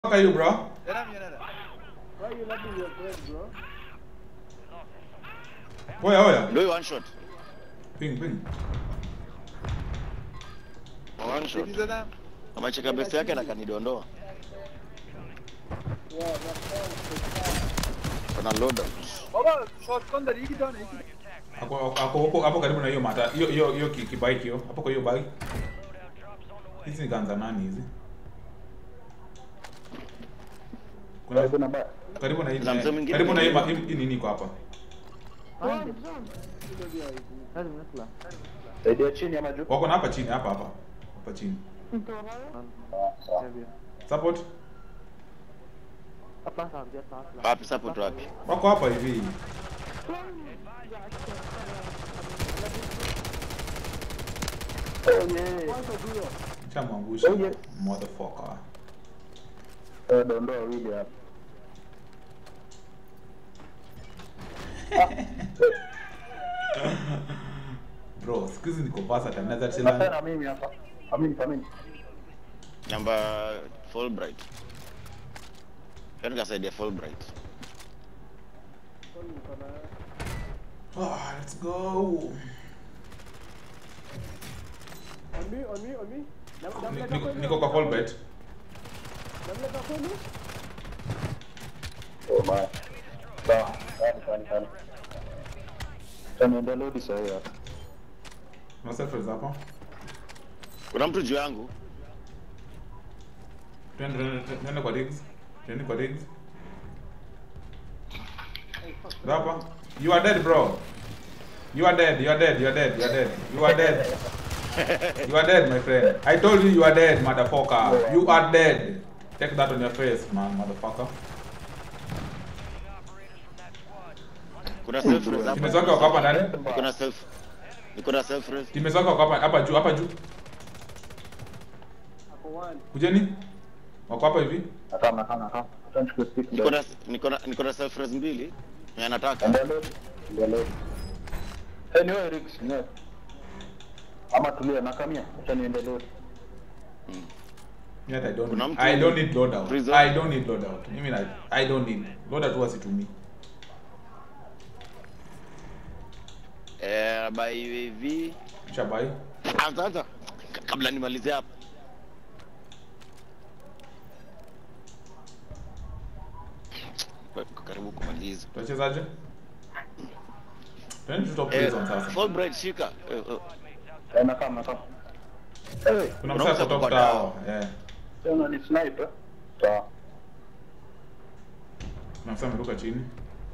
fuck are you, bro? Yana mi yana da. Why you laughing your friend, bro? Oya, oya. Ndio hiyo one shot. Ping, ping. One shot. Sikiza na. Amecheka best yake na kanidondoa. Yeah, my friend. Kuna loader. Baba shot kwanza hiki tano hiki. Hapo hapo hapo hapo karibu na hiyo mata. Hiyo hiyo hiyo ki- kibike hiyo. Hapo kwa hiyo bike. Hizi ni ganza nani hizi? Kuna Kuna ba. karibu na hii Kuna mzee mwingine karibu na hii ma- mwingine. hii hii nini iko hapa? Saidia chini ama juu? Wako na hapa chini, hapa hapa. Hapa chini. Support. Wapi support wapi? Wako hapa hivi. Oh yeah. Chamwangusha. Oh, yes. Motherfucker. Eh, dondoa wawili hapa. Bro, siku hizi niko versatile. Naweza Sasa cheza. na mimi hapa. Amini amini. Namba Fulbright. Yaani kasaidia Fulbright. Ah, let's go. On me, on me, on me. Ni- Niko niko kwa Colbert. Namleta kwenu? Oh my. Sawa, sawa, sawa, sawa. Tunaendelea hadi saa hii hapa. Na self hapa. Kuna mtu juu yangu. Twende twende- twende kwa digs. Twende kwa digs. Hapa. You are dead, bro. You are dead. You are dead. You are dead. You are dead. You are dead. You are dead, my friend. I told you you are dead, motherfucker. You are dead. Take that on your face, man, motherfucker. Kuna self res hapa. Teammates wake wako hapa ndani. Niko na self. Niko na self res. Teammates wake wako hapa hapa juu, hapa juu. Kujeni. Wako hapa hivi. Nakam, nakam, nakam. Acha nichukue stick Niko ndio. na niko na niko na self res mbili. Na nataka. Endelea. Endelea. Eh, ni wewe Rix, ni wewe. Ama tulia nakamia. Acha niendelee. Yet I don't. Kuna Need, mtu I don't need loadout. prison. I don't need loadout. Mimi na I don't need. Loadout huwa situmii. Eh, by UAV. Shabai. Anza anza. Ka- Kabla nimalize hapa. Kwa- Karibu kumaliza. Tunachezaje? Twende tu top Eh, prison sasa. Fulbright shika. Eh, eh. Eh, nakam, nakam. Eh, Kuna Kuna msasa msasa top kwa tower. Eh. tena ni sniper. Sawa. Kuna msasa ameruka chini.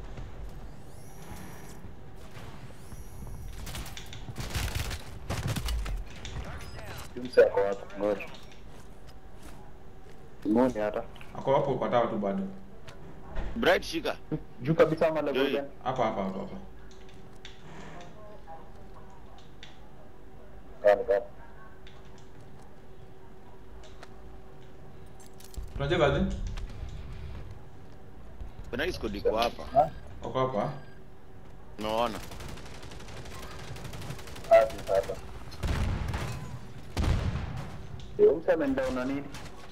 Kimse ako wapi? Ngoja. Simoni hata. Ako hapo kwa tower tu bado. Bright shika. Juu kabisa ama level Yoi. gani? Hapa hapa hapa hapa. Kani kani. Tunachezaje? Kuna hii squad iko hapa. Ha? Wako hapa. Unaona? Hadi sasa. Yo, useme ndio una nini?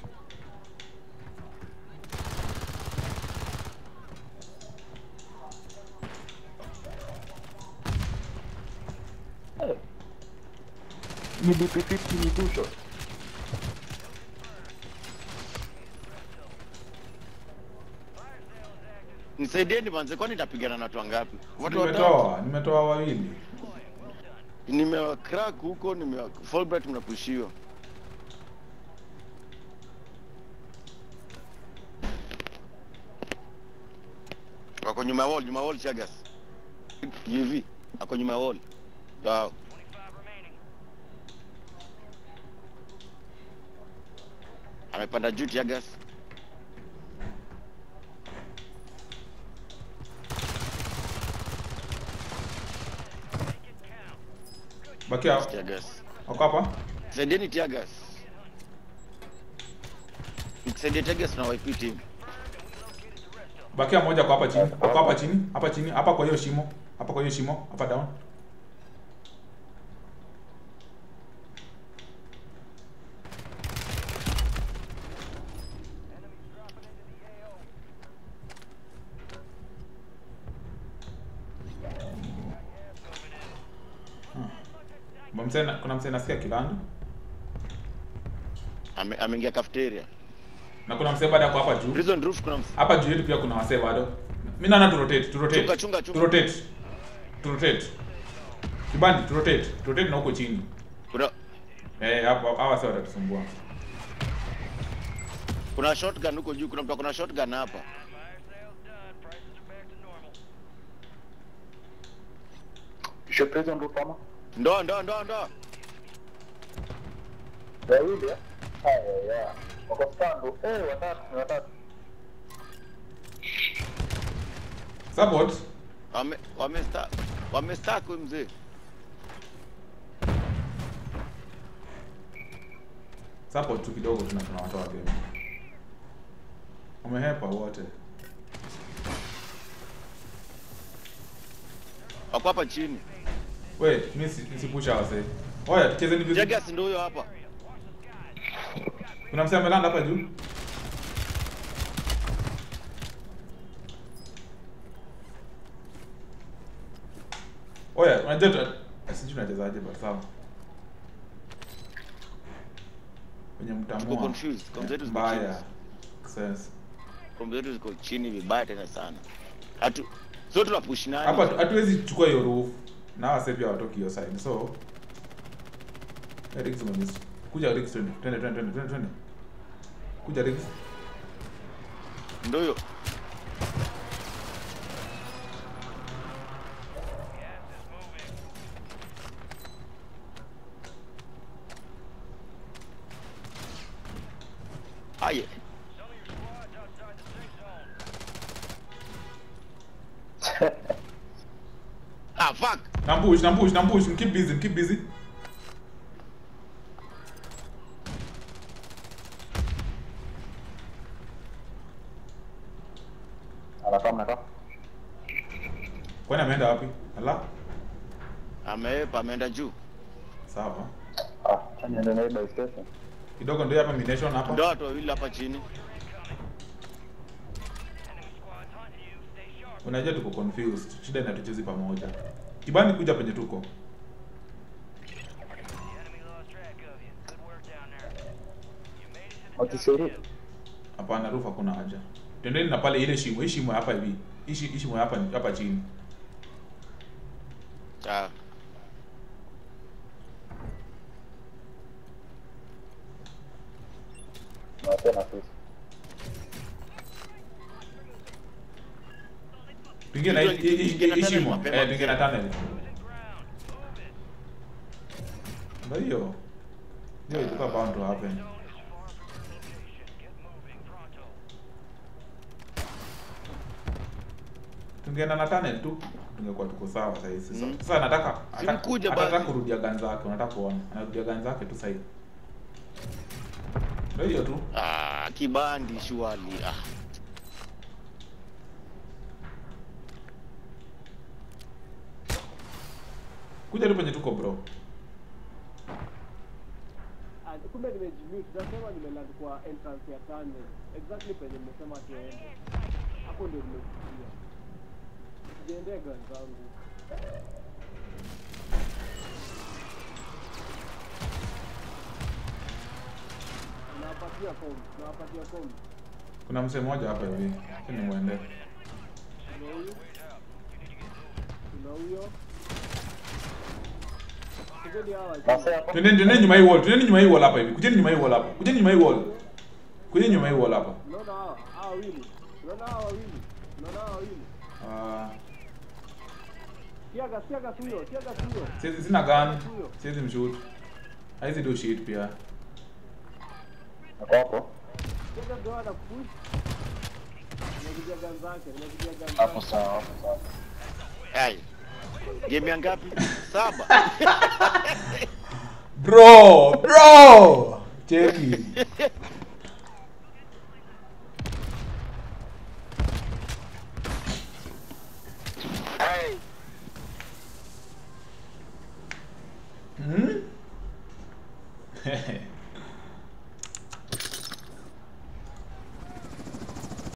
Eh. Ni DP50 ni two shot. Nisaidieni manze, kwani nitapigana na watu wangapi? Watu watatu. Nimetoa, nimetoa wawili. Nimewa crack huko, nimewa Fulbright mnapushiwa. Wako nyuma ya wall, nyuma ya wall Chagas. UV, ako nyuma ya wall. Wow. Amepanda juu Chagas. Bakia. Chagas. Wako hapa. Saidieni Chagas. Nikisaidie Chagas na YP team. Bakia moja kwa hapa chini. Wako hapa chini. Hapa chini. Hapa kwa hiyo shimo. Hapa kwa hiyo shimo. Hapa down. Kuna msee na- kuna msee nasikia kilandu Ame- ameingia cafeteria na kuna msee bado ako hapa juu. prison roof kuna ms- Hapa juu yetu pia kuna wasee bado. Mimi naona tu rotate, tu rotate. Chunga, chunga, chunga. Tu rotate. Tu rotate. Kibandi, tu rotate. Tu rotate na huko chini. kuna Eh, hapo hawa wasee watatusumbua. kuna shotgun huko juu kuna mtu akona shotgun hapa Kisha prison roof ama? ndo ndo ndo ndo Wawili eh? Haya ya. Wako stand. Eh, watatu, ni watatu. Support. wame wamesta wamestack huyu mzee Support tu kidogo tuna tunawatoa game. Wamehepa wote. wako hapa chini We, mimi si- nisipusha wasee. Oya, tuchezeni vizuri. Jagas ndo huyo hapa Kuna msee amelanda hapa juu. Oya, unajua tu sijui unachezaje but sawa. Kwenye Tuko mtamua. confused. Kombe zetu ziko Mbaya. chini. Sense. kombe zetu ziko chini vibaya tena sana hatu so tunapush nani Hapa hatu- hatuwezi chukua hiyo roof. Na wase pia watoki hiyo side. So Eh, Riggs umemiss. Kuja Riggs twende. Twende twende twende twende. twende. Kuja Riggs. ndo huyo aye ah fuck Nampush, nampush, nampush. Keep busy, keep busy. Anakaa mnakaa. Kwani ameenda wapi? Ala. ameepa ameenda juu Sawa. Ah, acha niende naye by station. Kidogo ndio hapa mination hapa. ndo watu wawili hapa chini Unajua tuko confused. Shida ni hatuchezi pamoja. Kibani kuja penye tuko. Wakisuru. Hapana, roof hakuna haja. Twendeni na pale ile shimo, hii shimo hapa hivi. Hii shi- hii shimo hapa hapa chini. ah Na tena sisi. Tuingie na hii- hii hii- Tuingie na hii tunnel shimo. mapema Eh, tuingie na mzee. tunnel. Ndio hiyo. Hiyo ilikuwa bound to happen. Tungeenda na tunnel tu tungekuwa tuko sawa sasa hizi. Sasa Mm. sasa nataka Si ataka- mkuje anataka basi. kurudia gun zake, unataka kuona. Anarudia gun zake tu sasa hivi. Ndio hiyo tu. ah kibandi shuali ah Kuja tu penye tuko bro. Ah, kumbe nimejimute. Nasema nimeland kwa entrance ya tunnel. Exactly penye nimesema tuende. Hapo ndio nimesikia. Sijaendea gun zangu. Nawapatia form. Nawapatia form. Kuna msee mmoja hapa hivi. Sasa nimwende. Kuna huyu. Kuna huyo. Kujeni hawa. Sasa hapo. Twendeni twendeni nyuma hii wall. Twendeni nyuma hii wall hapa hivi. Kujeni nyuma hii wall hapa. Kujeni nyuma hii wall. Kujeni nyuma hii wall hapa. Unaona hawa? Hawa wawili. Unaona hawa wawili? Unaona hawa wawili? Ah, Tiaga, tiaga huyo, tiaga huyo. siwezi sina gun. Siwezi mshoot. Haizi do shit pia. Hapo hapo. Tiaga ndio ana push. Nimepiga gun zake, nimepiga gun Hapo zake. sawa, hapo sawa. ai game ya ngapi saba Bro, bro. Cheki.